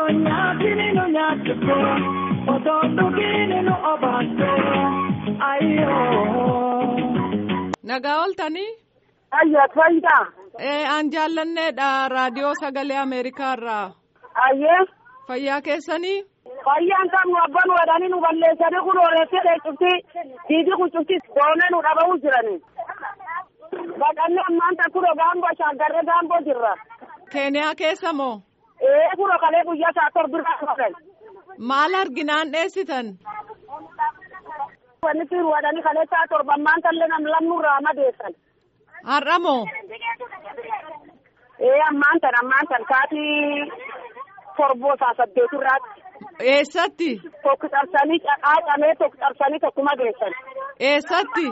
Nyaatini nu nyaachifte otoo dhugiini nu obaaste ayyoo. Nagaa ooltanii? Ayyaa fayyidaa. Ee an jaallanneedha raadiyoo sagalee Ameerikaarraa. Ayyee. Fayyaa keessanii? Fayyaan kan nu abban wadhanii nu balleessanii kun oolettee dheecufti diidii kun cufti doonee nu dhaba'uu jirani. Baqannee ammaan tan kuro gaangoo shaaggarree gaangoo jirra. Keeniyaa keessa moo? Ee kuro kalee guyyaa saa torbirraa dhufan. Maal arginaan dheessitan? Wanni siin wadhanii kalee saa torba ammaan tallee nam lamnurraa madeessan. Har'a moo? Ee ammaan tan ammaan tan saatii torboo saa saddeetirraatti. Eessatti? Tokko cabsanii caqaacamee tokko cabsanii tokko madeessan. Eessatti?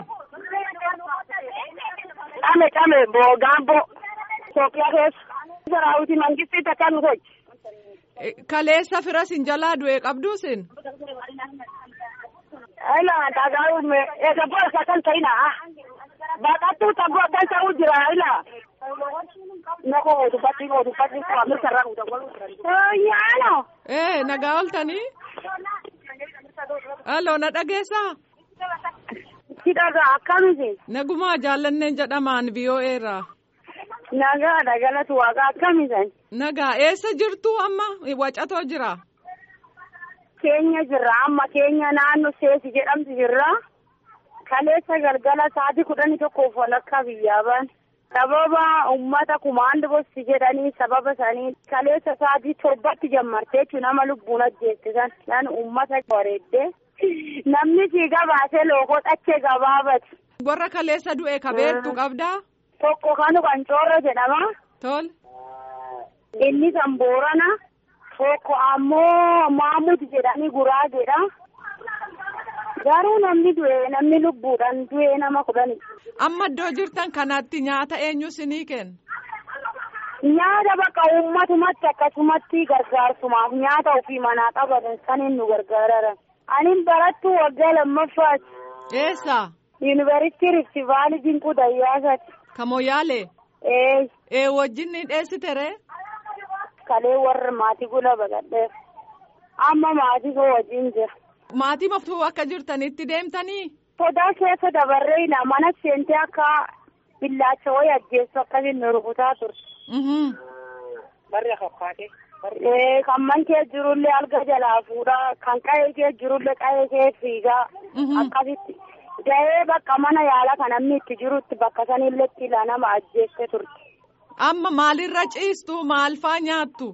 Came came boo gaamboo. Itoophiyaa keessa. Saraawwitii mangistii takka nu gochi. Kaleessa fira sin jalaa du'e qabduu sin? Ayla dhagaa'uun eega boorsa kan ta'ina. Baqattuu tabboo kan ta'uu jira ayla. Nako dubbatti koo dubbatti koo mirga irraa guutuu. Yaano. Ee nagaa ooltanii? Halloo na dhageessaa? Si dhagaa akkamiti? Nagumaa jaallanneen jedhamaan VOA irraa. Nagaa dhagalatu waaqa akkamisan? Nagaa eessa jirtu amma wacatoo jira? Keenya jirra amma keenya naannoo seesi jedhamtu jirra. Kaleessa galgala sa'aatii kudhanii tokkoof walakkaa biyyaa ba'an. Sababa uummata kumaandi bosti jedhanii sababa sanii kaleessa sa'aatii torbatti jammartee jechuun nama lubbuun ajjeessisan nan uummata bareeddee namni siigaa baasee lookoo dhachee gabaabati. Warra kaleessa du'e kabeertu qabdaa? Tokko kanu kan coorra jedhama. Tol. Inni kan boorana. Tokko ammoo Maamud jedhanii guraageedha. Garuu namni du'e namni lubbuudhaan du'e nama kudhani. Amma iddoo jirtan kanatti nyaata eenyu sinii kenna? Nyaata bakka uummatumatti akkasumatti gargaarsumaaf nyaata ofii manaa qabatan saniin nu gargaaran. Anin barattuu waggaa lammaffaati. Eessa? Yuunivarsiitii Rifti Vaalii Dinquu Dayyaasaati. Kamoyaalee? Ee. Ee wajjin ni dheessitere? Kalee warra maatii gula baqadheef. Amma maatii koo wajjin jira. Maatii maftuu akka jirtanitti deemtanii? Sodaa keessa dabarree mana seentee akka billaacha wayii ajjeessu akkasiin nu rukutaa turte. Barri fakkaate. Kan man kee jirullee alga jalaa fuudhaa kan qa'ee kee jirullee qa'ee kee fiigaa akkasitti. Gahee bakka mana yaala kan namni itti jirutti bakka sanillee itti nama ajjeesse turte. Amma maalirra ciistu maal faa nyaattu?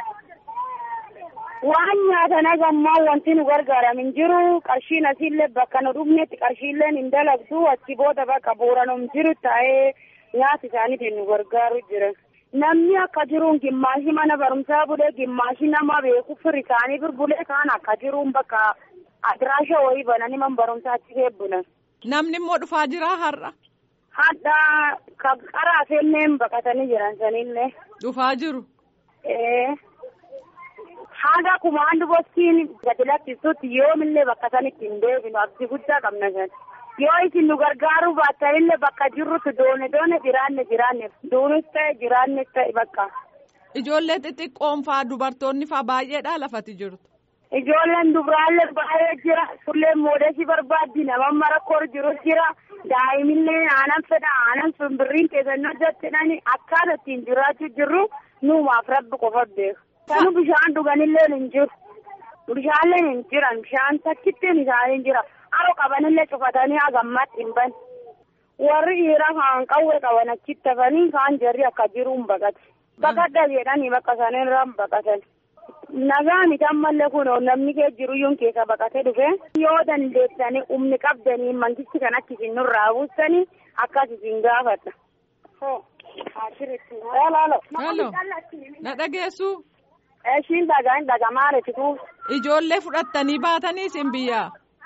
Waan nyaatan hagammaa wanti nu gargaaramin jiru qarshiin asiillee bakka nu dhufnetti qarshiilleen hin dalagdu achi booda bakka booranum jiru taa'ee nyaata isaaniitiin nu gargaaru jira. Namni akka jiruun gimmaashi mana barumsaa bulee gimmaashi nama beeku firi isaanii birbulee kaan akka jiruun bakka adiraasha wayii bananii man barumsaa achi eebbunan. Namni immoo dhufaa jira har'a. Hadda kan qaraa feenneen baqatanii jiran sanillee. Dhufaa jiru. Ee. Haga kumaandu bostiin gadi lakkisutti yoomillee bakka sanitti hin deebinu abdii guddaa qabna san. Yoo isin nu gargaaruu baattanillee bakka jirrutti doone doone jiraanne jiraanne duunis ta'e jiraanne ta'e bakka. Ijoollee xixiqqoon faa dubartoonni faa baay'eedha lafati jirtu. Ijoolleen dubraallee baay'ee jira. Sulleen moodeesii barbaaddi nama marakkoor jiru jira. Daa'imillee aanan fedha aanan simbirriin keessannoo jattinani akkaataa ittiin jiraachuu jirru nuumaaf rabbi qofa beeku. Kanu bishaan dhuganillee hin jiru. Bishaanleen hin jiran bishaan takkittiin isaanii hin jira. Haroo qabanillee cufatanii hagammatti hin ban. Warri dhiiraa kaan qawwee qaban achitti hafanii kaan jarri akka jiruun baqate. Baqadda jedhanii bakka sanirraa baqatan. Nagaa miti ammallee kun namni kee jiruyyuun keessa baqatee dhufe. Yoo dandeessanii humni qabdanii mangisti kan akka isin nurraa buustanii akkas isin gaafadha. Halo. Na dhageessu. Ishiin dhagaan dhagamaa reefitu. Ijoollee fudhattanii baatanii isin biyyaa.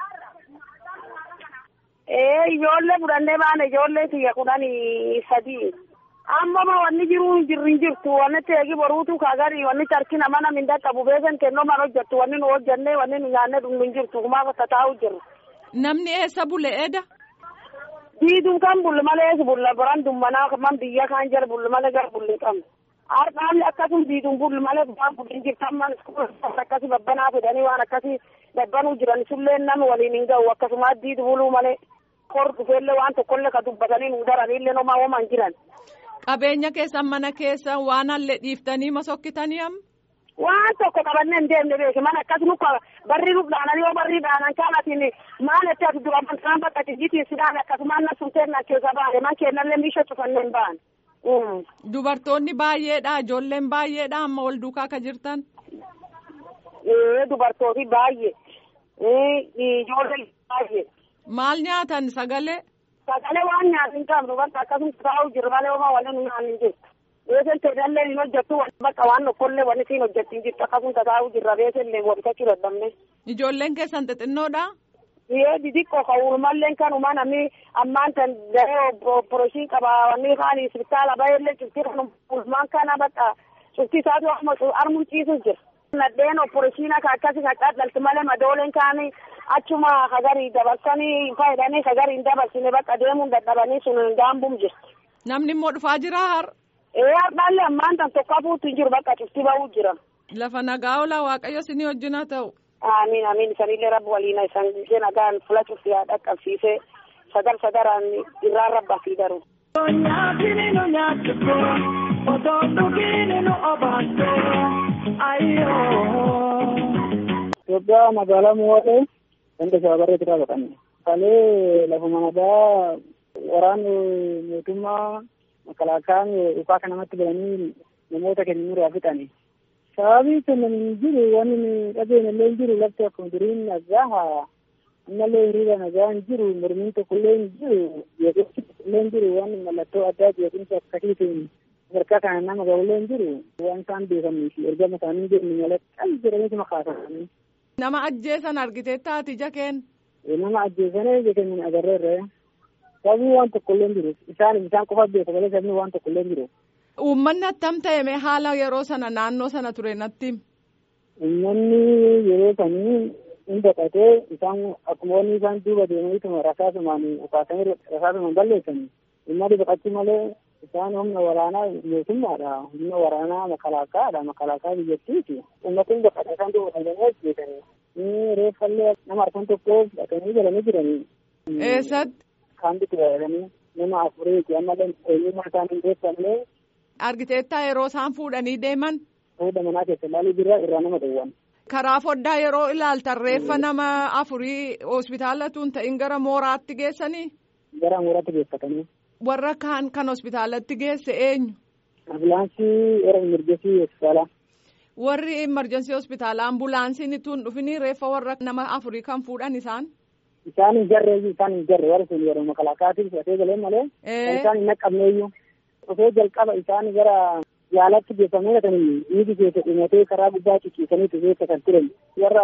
Ee ijoollee fudhannee baana ijoollee kiyya kudhanii sadii. Amma ma wanni jiru jirri hin jirtu wanni teegi boruutu kaagari wanni tarkii nama nam hin dhaqqabu beekan kennoo man hojjettu wanni nu hojjennee wanni nu nyaannee dhumnu hin jirtu kumaaf akka taa'u jirru. Namni eessa bule eda? Diiduu kan bulli malee bulla baran dummanaa man biyya kaan jala bulli malee gara bulli qabna. Har'aalli akkasum diiduun bullu malee waan budin jirtan man akkasii babbanaa fedhanii waan akkasii babbanuu jiran sullee nama waliin hin ga'u akkasuma diidu buluu malee kor dhufeellee waan tokkollee ka dubbatanii nu daranillee nomaa homan jiran. Qabeenya keessan mana keessan waan hallee dhiiftanii masokkitanii amma. Waan tokko qabannee hin deemne beeki mana akkas nuka barri nuuf dhaananii yoo barri dhaanan kaanatiin maal itti as dura kan bakka tijjitiin sidhaan akkasumaan na sumteen na keessa baane man kennallee miisha cufannee hin baan. Dubartoonni baay'eedha ijoolleen baay'eedha amma wal duukaa ka jirtan. Ee dubartooti baay'ee ijoollee baay'ee. Maal nyaatan sagalee? Sagalee waan nyaatu hin qabnu bakka akkasuma taa'u jiru malee homaa waliin nyaanni hin jiru. Beesen teedallee hin hojjettu bakka waan tokkollee wanni siin hojjetti hin jirtu akkasuma taa'u jirra beesellee wabitachuu dadhabne. Ijoolleen keessan xixinnoodha? Yee didiqqoo ka uumalleen kanuma namni ammaan tan daree opereeshinii qaba wanni kaan isbitaala baay'ee cufti kan ulmaan kana bakka cufti isaatu armuun ciisu jira. Nadheen opereeshinii ka akkasi ka dhadhalti malee madooleen kaanii achuma hagarii dabarsanii fayyadanii hagarii hin dabarsine bakka deemuun dadhabanii sun gaambum jirti. Namni immoo dhufaa jira har. Ee har'aallee ammaan tan tokko hafuutu hin jiru bakka cufti ba'uu jira. Lafa nagaa oolaa waaqayyo sinii wajjin haa ta'u. Amiin amiin isanillee rabbi waliin isan ishee nagaan fula cufti haa dhaqqabsiisee sagar sagaraan irraan rabba fi daru. Nyaatini nu nyaachifte otoo dhugiini nu obaaste ayyoo. Itoophiyaa magaalaa Mo'aatee ganda shaabarree irraa baqanne. Kalee lafuma nagaa waraanni mootummaa makalaakaan dhufaa kan namatti galanii namoota keenya nurraa fixani. Sababii kennan hin jiru wanni nu dhabeenya illee hin jiru lafti akkuma duriin nagaa ammallee hiriira nagaa hin jiru mormiin tokko illee hin jiru jeequmsi illee hin jiru wanni mallattoo addaa jeequmsa akkasiitiin sadarkaa kana nama gahu illee hin jiru waan isaan beekanii fi ergama isaanii hin jirne malee qal jedhanii makaasanii. Nama ajjeesan argitee taati ija keen. Nama ajjeesanii ija keenya agarreerre. Sabni waan tokko illee hin jiru. Isaan isaan qofa beeku malee sabni waan tokko illee hin jiru. Uummanni attam ta'e haala yeroo sana naannoo sana ture natti. Uummanni yeroo sanii hin baqatee isaan akkuma wanni isaan duuba deemaniituma rasaasumaan ukaasanii rasaasumaan balleessanii. Uummanni baqachuu malee isaan humna waraanaa mootummaadha. Humna waraanaa makalaakaadha. Makalaakaa biyyattiiti. Uummatni baqatee isaan duuba deemanii ajjeesanii. Reeffallee nama arfan tokko fudhatanii galanii jiranii. Eessatti? Kaambitti galanii nama afuriiti amma eenyummaa isaanii beekamne. Argiteettaa yeroo isaan fuudhanii deeman. Fuudha manaa keessa ilaaluu jira irraa nama dhowwan. Karaa foddaa yeroo ilaaltan reeffa nama afurii hospitaalatu hin ta'in gara mooraatti geessanii. Gara mooraatti geeffatanii. Warra kaan kan hospitaalatti geesse eenyu? Ambulaansii era imerjensii hospitaalaa. Warri imerjensii hospitaalaa ambulaansiin tun dhufanii reeffa warra nama afurii kan fuudhan isaan. Isaan hin jarre isaan hin jarre warri sun yeroo makalaakaatiin fudhatee galee malee. Isaan hin naqqabneeyyuu. Dhufee jalqaba isaan gara yaalatti geeffamee kan dhiigi keessa dhumatee karaa gubbaa ciciisanii keessa kan turan. Warra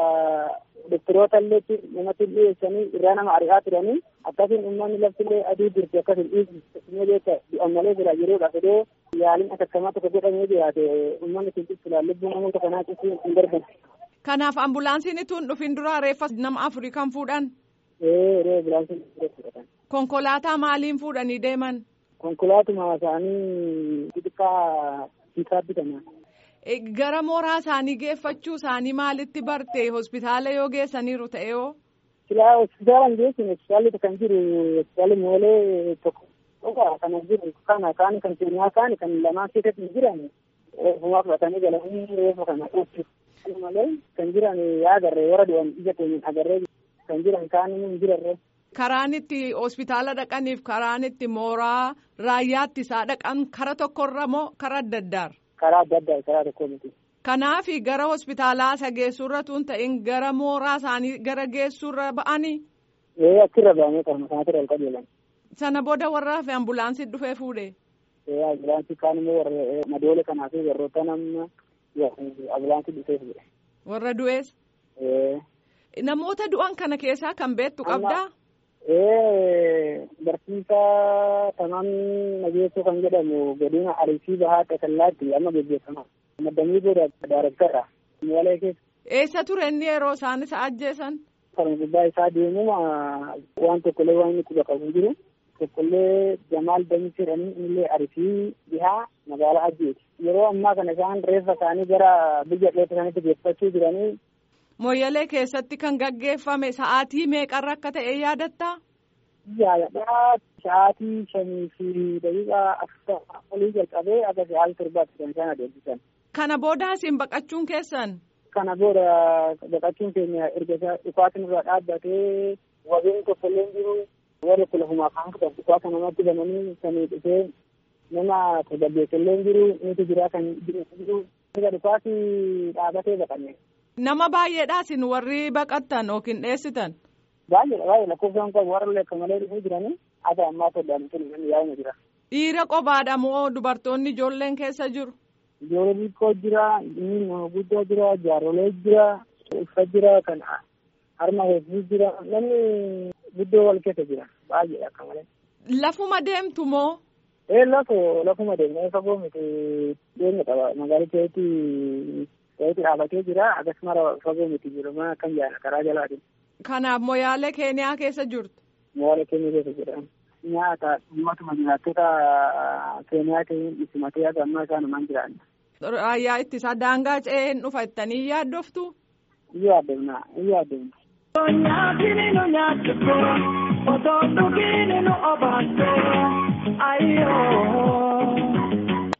doktoroota illee namatti dhiyeessanii irraa nama ari'aa turanii akkasiin uummanni laftillee adii jirti akkasiin dhiigi beeka du'an malee jira yeroodhaaf edoo yaaliin akkakamaa tokko godhamee jiraate uummanni kun ciccilaan lubbuu namoota kanaa cicciin hin darban. Kanaaf ambulaansiin tun dhufin dura reeffa nama afurii kan fuudhan. Ee yeroo ambulaansiin fudhatan. Konkolaataa maaliin fuudhanii deeman? Konkolaatuma isaanii xixiqqaa hiikaa bitama. Gara mooraa isaanii geeffachuu isaanii maalitti barte hospitaala yoo geessaniiru ta'e yoo? Silaa hospitaala hin geessine hospitaalli kan jiru hospitaalli moolee tokko kana jiru kana kaan kan seenaa kaan kan lamaan keessatti hin jiran reeffumaa fudhatanii galanii reeffa kana dhufu malee kan jiran yaa agarree warra du'an ija keenya agarree kan jiran kaan hin jirarre. Karaan itti hospitaala dhaqaniif karaan itti mooraa raayyaatti isaa dhaqan kara tokkorra moo kara adda addaarra? Karaa adda addaa karaa tokko miti. Kanaaf gara hospitaalaa isa geessuurra tun ta'in gara mooraa isaanii gara geessuurra ba'anii. Ee achirra ba'anii kan kanatti ol qajeelan. Sana booda warra hafe ambulaansiin dhufee fuudhe. Ee ambulaansii kaan immoo warra madoole kanaa fi warroota nama ambulaansii dhufee fuudhe. Warra du'ees. Ee. Namoota du'an kana keessaa kan beektu qabdaa? Ee barsiisaa tamamni nageessoo kan jedhamu godina Arsii Bahaa Xasallaatti amma gaggeeffama. Maddamii booda daarektarra. Moolee keessa. Eessa ture inni yeroo isaan isa ajjeesan? Kan gubbaa isaa deemuma waan tokkollee waan inni quba qabu jiru. tokkollee Jamaal Damis jedhanii innillee Arsii dhihaa magaalaa Ajjeeti. Yeroo ammaa kana isaan reeffa isaanii gara biyya dheeta sanitti geeffachuu jiranii. Moyyalee keessatti kan gaggeeffame sa'aatii meeqarra akka ta'e yaadattaa? Yaadadhaa sa'aatii shanii fi daqiiqaa afurtama olii jalqabee akka sa'aatii torbaatti kan isaan adeemsisan. Kana booda asiin baqachuun keessan? Kana booda baqachuun keenya erga dhukaatiin irraa dhaabbatee wabiin tokkollee jiru warri kudha lafumaa kan fudhan dhukaasa namatti bananii sanii dhufee nama tasgabbeessallee jiru nuti jiraa kan jiru erga dhukaasi dhaabatee baqanne. Nama baay'eedha isin warri baqattan yookiin dheessitan? Baay'eedha baay'ee lakkoofsaan qabu warra lekka malee dhufuu jiranii haa ammaa soddaan sun yaa'uma jira. Dhiira qobaadha moo dubartoonni ijoolleen keessa jiru? Ijoollee xiqqoo jira, inni nama guddaa jira, jaarsolee jira, uffa jira, kan harma hedduu jira, namni guddoo wal keessa jira baay'eedha akka malee. Lafuma deemtu moo? Ee lafa lafuma deemnee fagoo miti dhiyeenya qaba magaalaa keessatti ta'etu dhaabatee jira akkasuma fagoo miti jiru mana akkam jaala karaa jalaatiin. Kanaaf moyaalee keeniyaa keessa jirtu. Moyaalee keeniyaa keessa jira. Nyaata dhimmatuma jiraattota keeniyaa ta'in simatee akka ammaa isaan namaan jiraanna. Raayyaa ittisaa daangaa ce'ee hin dhufa jettanii yaaddoftu? Iyyuu adeemna iyyuu adeemna. Nyaatini nu nyaachifoo otoo dhugiini nu obaasoo ayyoo.